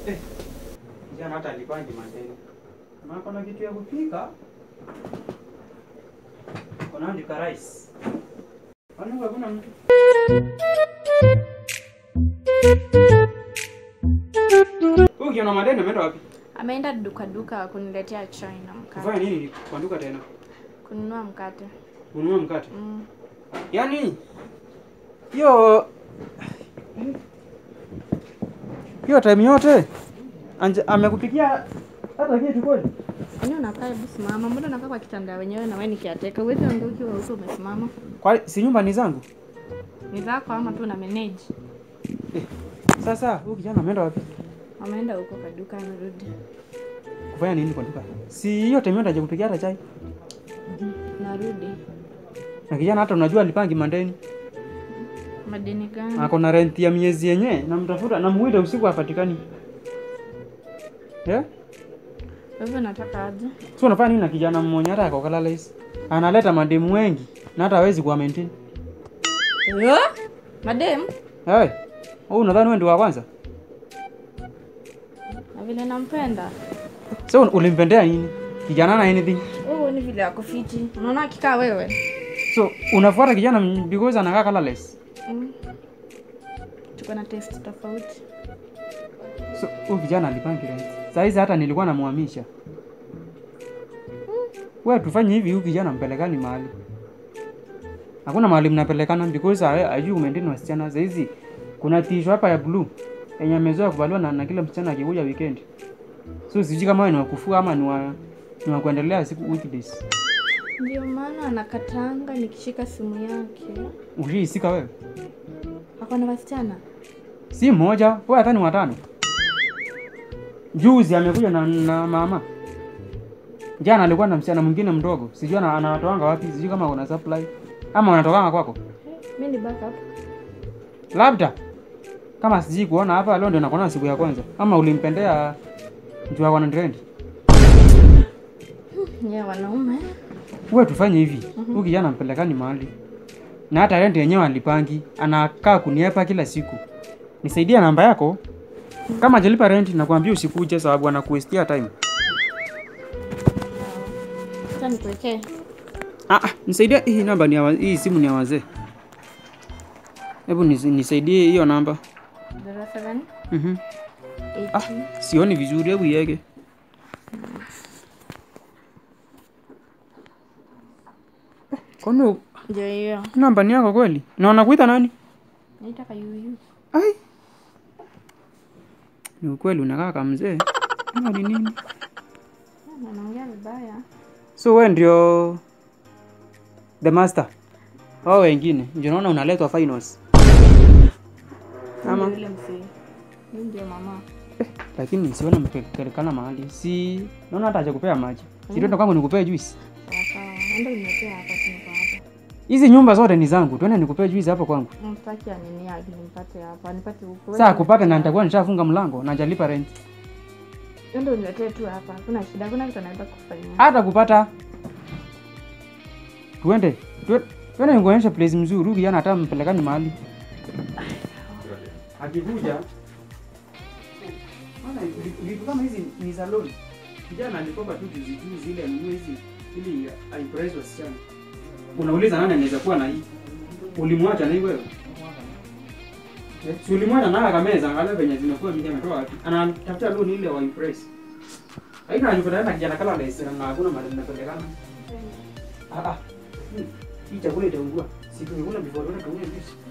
Eh. Kijana hata alipangi madeni. Na kuna kitu ya kupika. Kuna andika rice. Kwani hakuna mtu? Huyu kiona madeni ameenda wapi? Ameenda duka duka kuniletea chai na Kufanya mkate. nini kwa duka tena? Kununua mkate. Kununua mkate. Mm. Yaani hiyo hiyo time yote anje, amekupikia hata kitu kweli? Yaani unakaa hebu simama. Mbona unakaa kwa kitanda wenyewe na wewe ni kiateka? Uwezi ongea ukiwa huko umesimama. Kwa si nyumba ni zangu. Ni zako ama tu na manage? Sasa huyu kijana ameenda wapi? Ameenda huko kwa duka amerudi. Kufanya nini kwa duka? Si hiyo time yote hajakupikia hata chai. Narudi. Na kijana hata unajua alipangi mandeni. Madeni gani? Ako na rent ya miezi yenyewe namtafuta namuita usiku hapatikani. Yeah? Kwa hivyo nataka aje? So unafanya nini na kijana mmoja hata akakalala hizi? Analeta mademu wengi na hata hawezi kuwa maintain. Yo? Madem? Hey, wewe unadhani wewe ndio wa kwanza? Na vile nampenda. So ulimpendea nini? Kijana na anything. Oh, ni vile ako fiti. Unaona akikaa wewe? So unafuata kijana m- because anakaa colorless. Mm. Tuko na taste tofauti. So huyu kijana alipangi rent. Saa hizi hata nilikuwa namuhamisha. Wewe tufanye hivi, huyu kijana mpelekani mahali. Hakuna mahali mnapelekana because hawe- hajui umeendeni wasichana. Saa hizi kuna tisho hapa ya blue yenye amezoea kuvaliwa na, na kila msichana akikuja weekend. So sijui kama wewe ni wa kufua ama ni wa ni wa kuendelea siku weekdays. Ndio maana anakatanga nikishika simu yake. Uliisika wewe? Ako na wasichana? si mmoja, wewe hata ni watano. Juzi amekuja na, na mama. Jana alikuwa na msichana mwingine mdogo, sijui ana- anawatoanga wapi, sijui kama kuna supply ama wanatokanga kwako, Mimi ni backup. labda kama sijui kuona hapa leo ndio nakuona siku ya kwanza, ama ulimpendea mtu wako na trend. Nyewe wanaume. Wewe tufanye hivi, huyu kijana mpelekani mahali na hata rent yenyewe alipangi, anakaa kuniepa kila siku. Nisaidia namba yako, kama hajalipa rent nakwambia usikuje, sababu anakuestia time. Acha nikuwekee. Ah, ah, nisaidie hii namba ni ya wa- hii simu ni ya wazee. Hebu nisi- nisaidie hiyo namba. 07 Mhm. 80 Ah, sioni vizuri, hebu iweke. Kwani u- ndio hiyo. namba ni yako kweli? Na wanakuita nani? Naita kayuyu. Ai. Ni ukweli unakaa kama mzee. Ama ni nini? Anaongea vibaya. So wewe ndio the master. Wao wengine ndio naona unaletwa finals. Ama Ndio Yule mzee. Mimi ndio mama. lakini siona mpelekana mahali. Si naona hata hajakupea maji. Si ndio kwangu nikupee juice. Sawa sawa. Ndio nimetea hapa tuko hapa. Hizi nyumba zote ni zangu. Tuende nikupee juice hapo kwangu. Mtaki anini yake nimpate hapa. Nipate huko. Saa kupata na nitakuwa nishafunga mlango na hajalipa rent. Ndio niletee tu hapa. Hakuna shida. Hakuna kitu anaweza kufanya. Hata kupata tuende. Tuende, tuende nikuonyeshe place mzuri. Huyu kijana hata mpelekani mahali. Akikuja Maana vitu kama hizi ni za loan. Kijana alikopa tu juzi juzi ile anunue hizi ili aimpress wasichana. Unauliza nani anaweza kuwa na hii? Ulimwacha na hii wewe? Eh, Si ulimwacha na akameza angalia venye zimekuwa mingi ametoa wapi? Anatafuta loan ile wa impress. Haina anajipata na kijana kala lesera na hakuna mahali ninapelekana. Ah ah. Hii- Hii chakula itaungua. Si tungekula before tuende tuone juice.